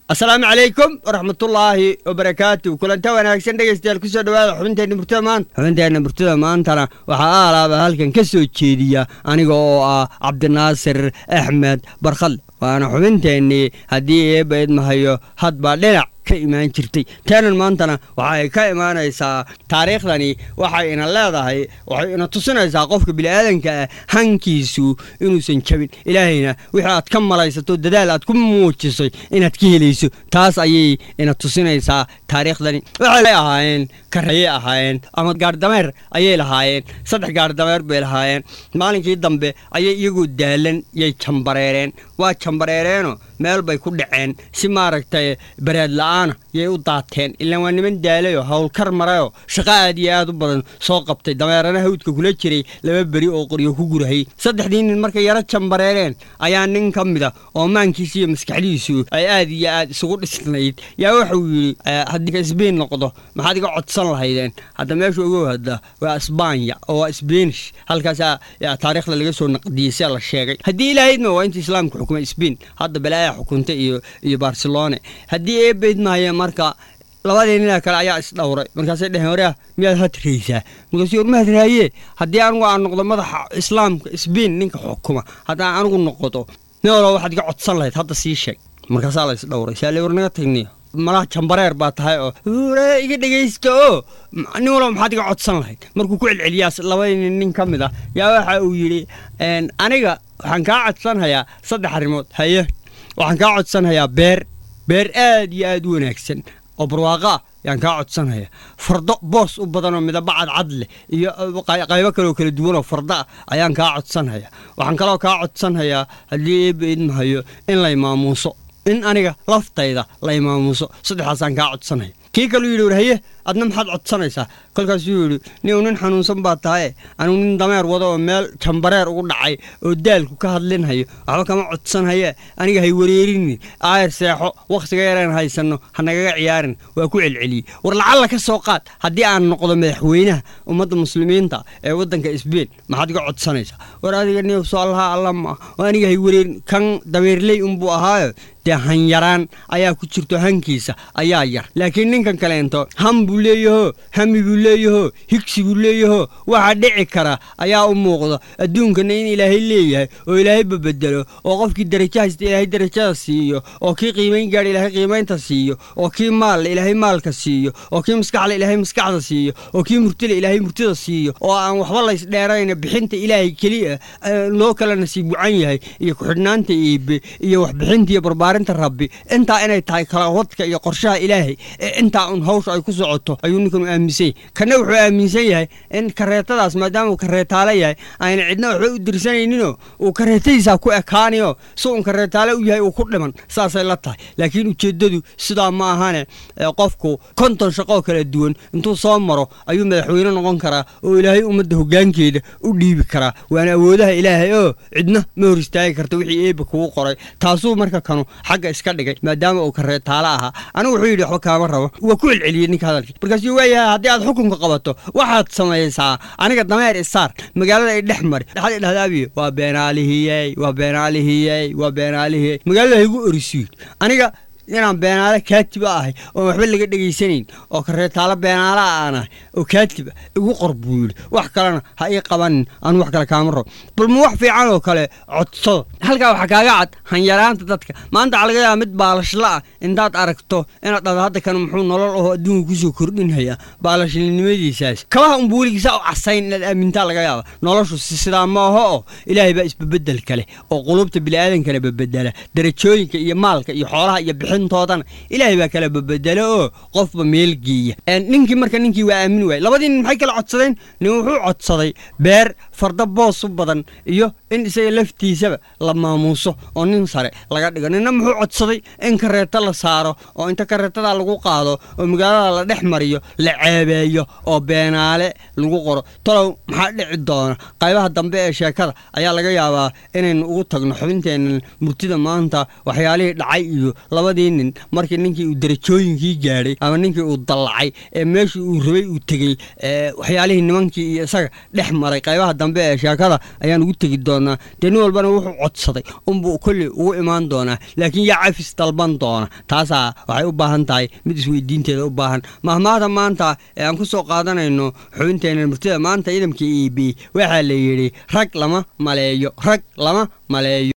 asalaamu calaykum waraxmatullaahi wabarakaatu kulanta wanaagsan dhegeystayaal kusoo dhawaada xubinteenna murtida maanta xubinteenna murtida maantana waxaa aalaaba halkan ka soo jeediya aniga oo ah cabdinaasir axmed barkhad waana xubinteennii haddii eebba idmahayo hadbaa dhinac ka imaan jirtay taanan maantana waxay ka imaanaysaa taariikhdani waxay ina leedahay waxay ina tusinaysaa qofka bini'aadanka ah hankiisu inuusan jabin ilaahayna wixii aad ka malaysato dadaal aad ku muujisay inaad ka helayso taas ayay ina tusinaysaa taariikhdani waxay ahaayeen karayay ahaayeen ama gaardhameer ayay lahaayeen saddex gaardhameer bay lahaayeen maalinkii dambe ayay iyagoo daalan yay jambareereen waa jambareereenoo meel bay ku dhaceen si maaragtay bareed la-aana yay u daateen ilaan waa niman daalayoo howlkar marayoo shaqo aad iyo aad u badan soo qabtay dameerana hawdka kula jiray laba beri oo qoryo ku gurahayy saddexdii nin markay yaro jambareereen ayaa nin ka mida oo maankiisa iyo maskaxdiisu ay aad iyo aad isugu dhisnayd yaa wuxuu yidhi haddii isbiin noqdo maxaad iga codsan lahaydeen hadda meesha ugu hadda waa isbaanya oo waa sbanish halkaasaa taariikhda laga soo naqdiyey sia la sheegay haddii ilahaydma waa inta islaamka xukumay sbain hadda balaaya xukunta iyo iyo barcelone haddii eebaydmaaye marka labadii nina kale ayaa isdhowray markaasay dheheen waraa miyaad hadraysaa markaas war ma hadraaye haddii anigu aan noqdo madaxa islaamka sbain ninka xukuma haddaan anigu noqdo nin walo waxaad iga codsan lahayd hadda sii sheeg markaasaa la isdhowray saale war naga tagniyo malaha jambareer baa tahay oo iga dhegaysta oo nin walba maxaad iga codsan lahayd markuu ku celceliyaa labadii nin ka mid ah yaa waxa uu yidhi aniga waxaan kaa codsanhayaa saddex arrimood haye waxaan kaa codsanhayaa beer beer aad iyo aad u wanaagsan oo barwaaqo ah yaan kaa codsanhaya fardo boos u badanoo midaba cadcad leh iyo qaybo kaleoo kala duwanoo fardo ah ayaan kaa codsanhaya waxaan kaloo kaa codsanhayaa haddii eebba idmahayo in lay maamuuso in aniga laftayda lay maamuuso saddexdaasaan kaa codsanhaya kii kaluu yidhi war haye adna maxaad codsanaysaa kolkaasuu yidhi niu nin xanuunsan baa tahaye anigu nin dameer wado oo meel jambareer ugu dhacay oo daalku ka hadlinhayo waxba kama codsanhaye aniga hay wareerinin aayar seexo wakhtiga yareen haysanno hanagaga ciyaarin waa ku celceliyey war lacalla ka soo qaad haddii aan noqdo madaxweynaha ummadda muslimiinta ee waddanka sbain maxaad iga codsanaysaa war adiga niw soo allaha alla ma oo aniga hay wareerin kan dameerley unbuu ahaayo dee hanyaraan ayaa ku jirto hankiisa ayaa yar laakiin ninkan kaleento ham buu leeyaho hami buu leeyaho higsi buu leeyaho waxa dhici kara ayaa u muuqda adduunkana in ilaahay leeyahay oo ilaahay babedelo oo qofkii darajo haysta ilaahay darajada siiyo oo kii qiimayn gaadha ilaahay qiimaynta siiyo oo kii maalla ilaahay maalka siiyo oo kii maskaxle ilaahay maskaxda siiyo oo kii murtile ilaahay murtida siiyo oo aan waxba laysdheerayna bixinta ilaahay keliya loo kala nasiib wacan yahay iyo ku-xidhnaanta iibe iyo waxbixinta iyo barbaarinta rabbi intaa inay tahay kala wadka iyo qorshaha ilaahay ee intaa un hawsha ay ku socoto ayuu ninkan u aaminsan yahay kana wuxuu aaminsan yahay in kareetadaas maadaama uu kareetaale yahay ayna cidna waxba u dirsanayninoo uu kareetadiisaa ku ekaanayo si uun kareetaale u yahay uu ku dhiman saasay la tahay laakiin ujeeddadu sidaa ma ahane qofku konton shaqoo kala duwan intuu soo maro ayuu madaxweyne noqon karaa oo ilaahay ummadda hoggaankeeda u dhiibi karaa waana awoodaha ilaahay oo cidna ma hor istaagi karta wixii eebba kugu qoray taasuu marka kanu xagga iska dhigay maadaama uu kareetaale ahaa anigu wuxuu yidhi waxba kaama rabo waa ku celceliyey ninka hadalkii markaasuu waayahay haddii aad xukunka qabato waxaad samaysaa aniga dameer isaar magaalada ay dhex mari dhaxad idhahdaabiyo waa beenaalihiyey waa beenaalihiyey waa beenaalihiyey magaalada haygu orisiid aniga inaan beenaale kaatiba ahay oon waxba laga dhegaysanayn oo kareetaalo beenaalaha aan ahay oo kaatiba igu qor buu yidhi wax kalena ha ii qabanin anu wax kale kaama rabo bal ma wax fiican oo kale codsado halkaa waxaa kaaga cad hanyaraanta dadka maanta waxaa laga yaaba mid baalashla ah intaad aragto inaad dhado hadda kan muxuu nolol ahoo adduunka kusoo kordhinhayaa baalashnimadiisaas kabaha unbu weligiisaa u casayn inaad aamintaa laga yaaba noloshu si sidaa ma aho oo ilaahay baa isbabedel kale oo qulubta bini'aadankale babedela darajooyinka iyo maalka iyo xoolaha iyo bixin toodana ilaahay baa kala babedelo oo qofba meel geeya ninkii marka ninkii waa aamin waayey labadii nin maxay kala codsadeen nin wuxuu codsaday beer farda boos u badan iyo in isaga laftiisaba la maamuuso oo nin sare laga dhigo ninna muxuu codsaday in kareeto la saaro oo inta kareetada lagu qaado oo magaalada la dhex mariyo la ceebeeyo oo beenaale lagu qoro talow maxaa dhici doona qaybaha dambe ee sheekada ayaa laga yaabaa inaynu ugu tagno xubinteenna murtida maanta waxyaalihii dhacay iyo labadii nin markii ninkii uu darajooyinkii gaadhay ama ninkii uu dallacay ee meeshii uu rabay uu tegey waxyaalihii nimankii iyo isaga dhex maray qaybaha dambe dambe ee sheekada ayaan ugu tegi doonaa dee nin walbana wuxuu codsaday unbuu kolley ugu imaan doonaa laakiin yaa cafis dalban doona taasaa waxay u baahan tahay mid isweydiinteeda u baahan mahmaahda maanta ee aan ku soo qaadanayno xubinteena murtida maanta ciidamka e b waxaa la yidhi rag lama maleeyo rag lama maleeyo